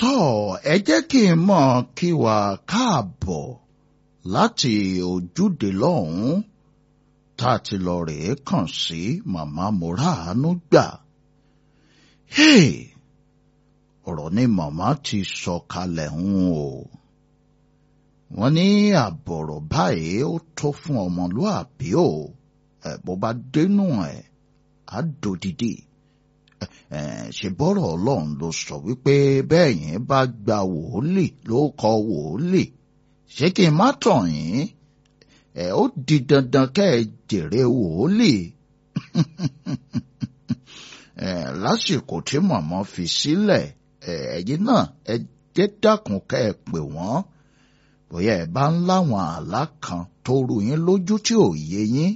tọ́ ẹ jẹ́ kí n mọ̀ kí wà káàbọ̀ láti ojúde lọ́hùn-ún tá a ti lọ rèé kàn sí màmá Mọ́ràánú gbà. Hey! ọ̀rọ̀ ni màmá ti sọ kalẹ̀ ń o. wọ́n ní àbọ̀rọ̀ báyìí ó tó fún ọmọlúàbí o ẹ̀ bó bá dénú ẹ̀ á dòdìdì ṣe bọ́rọ̀ ọlọ́run ló sọ wípé bẹ́ẹ̀ yẹn bá gba wòólì ló kọ wòólì ṣé kí n má tàn yín ẹ ó di dandan kẹ́ ẹ jèrè wòólì lásìkò tí màmá fi sílẹ̀ ẹ̀yin náà ẹ jẹ́ dákun kẹ́ ẹ pè wọ́n bóyá ẹ bá ń láwọn àlá kan tó rú yín lójú tí ò yé yín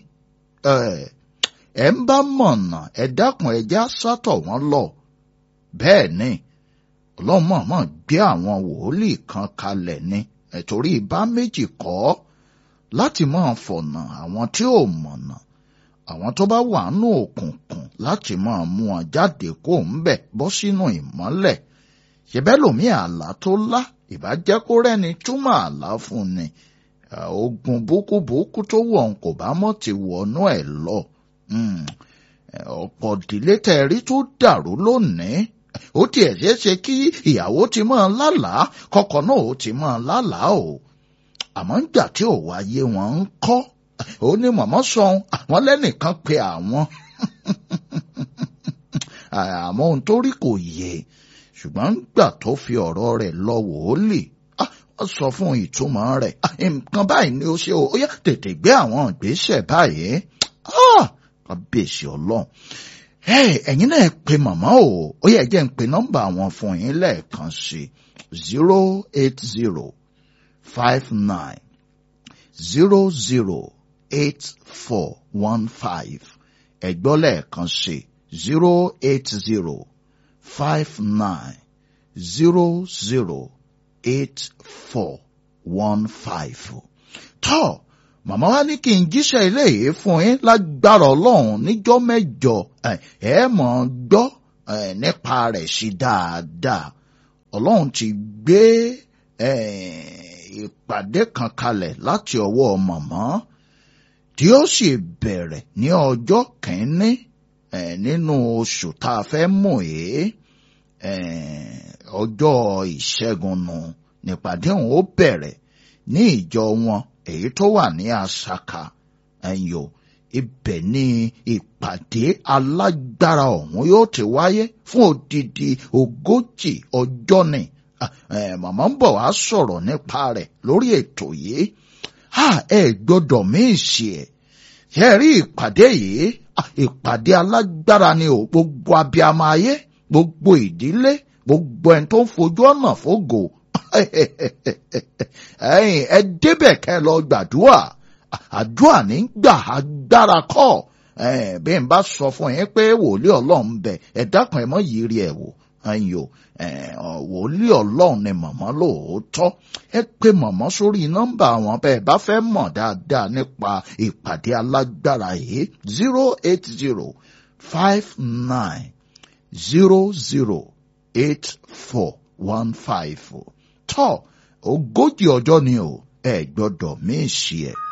ẹ ń bá mọ̀nà ẹ dákun ẹ já sátọ̀ wọ́n lọ bẹ́ẹ̀ ni ọlọ́mọ̀ọ́mọ̀ gbé àwọn wòlíì kan kalẹ̀ ni ẹ̀tọ́rí ibà méjì kọ́ láti máa fọ̀nà àwọn tí ò mọ̀nà àwọn tó bá wà nù òkùnkùn láti máa mú wọn jáde kó ń bẹ̀ bọ́ sínú ìmọ́lẹ̀ ṣẹbẹ́ lòmí àlá tó lá ìbàjẹ́ kó rẹ́ni túmọ̀ àlá fún ni ogun búkúbúkú tó wọ̀ ń kò bá mọ̀ ti wọnú ẹ̀ lọ ọ̀pọ̀ ìdílé tẹ̀rí tó dàrú lónìí ó tiẹ̀ ṣeé ṣe kí ìyàwó ti máa lálàá kọ́kọ́ náà ó ti máa lálàá o àmọ́ nígbà tí ò wáyé wọn ń kọ́ ó ní mọ̀mọ́ sọ̀hún àwọn lẹ́nìkan pe àwọn àmọ́ ohun tó rí kò yé ṣùgbọ́n gbà tó fi ọ̀rọ̀ rẹ̀ lọ wòólì wọ́n sọ fún ìtumọ̀ rẹ̀ nǹkan báyìí ni ó ṣe ó yá tètè gbé àwọn ìgbésẹ̀ báyìí kábíyèsí ọlọ́run ẹ̀yin náà pe màmá o ó yẹ jẹ́ ń pe nọ́mbà wọn fún yín lẹ́ẹ̀kan sí zero eight zero five nine zero zero eight four one five ẹ̀gbọ́ lẹ́ẹ̀kan sí zero eight zero five nine zero zero eight four one five. tọ́ màmá wa ní kí n jíṣẹ́ eléyìí fún yín lágbára ọlọ́run níjọ́ mẹ́jọ ẹ mọ̀ ọ́n gbọ́ nípa rẹ̀ sí dáadáa ọlọ́run ti gbé ìpàdé kan kalẹ̀ láti ọwọ́ màmá tí ó sì bẹ̀rẹ̀ ní ọjọ́ kìíní nínú oṣù tá a fẹ́ mú yìí ọjọ́ ìṣẹ́gun nù nípàdé òun ó bẹ̀rẹ̀ ní ìjọ wọn èyí tó wà ní Asaka ẹ̀yọ ibẹ̀ ni ìpàdé alágbára ọ̀hún yóò ti wáyé fún odidi ogójì ọjọ́ ni màmá ń bọ̀ wá sọ̀rọ̀ nípa rẹ̀ lórí ètò yìí ẹ gbọ́dọ̀ míìsì ẹ̀ ṣe rí ìpàdé yìí ìpàdé alágbára ni ò gbogbo abiyamọ ayé gbogbo ìdílé gbogbo ẹni tó ń fojú ọ̀nà fógo ẹ̀yin ẹ débẹ̀ kẹ́ lọ gbàdúrà àdúrà ní gbà agbára kọ́ bí n bá sọ fún yín pé wòlíì ọlọ́run bẹ ẹ dákun ẹ mọ́ yìí rí ẹ wò ẹ̀yin o wòlíì ọlọ́run ni màmá lóòótọ́ ẹ pé màmá sórí nọ́mbà wọn bẹ́ẹ̀ bá fẹ́ mọ̀ dáadáa nípa ìpàdé alágbára yìí zero eight zero five nine zero zero eight four one five tọ́ ogójì ọjọ́ ni o ẹ gbọ́dọ̀ mí ṣe ẹ̀.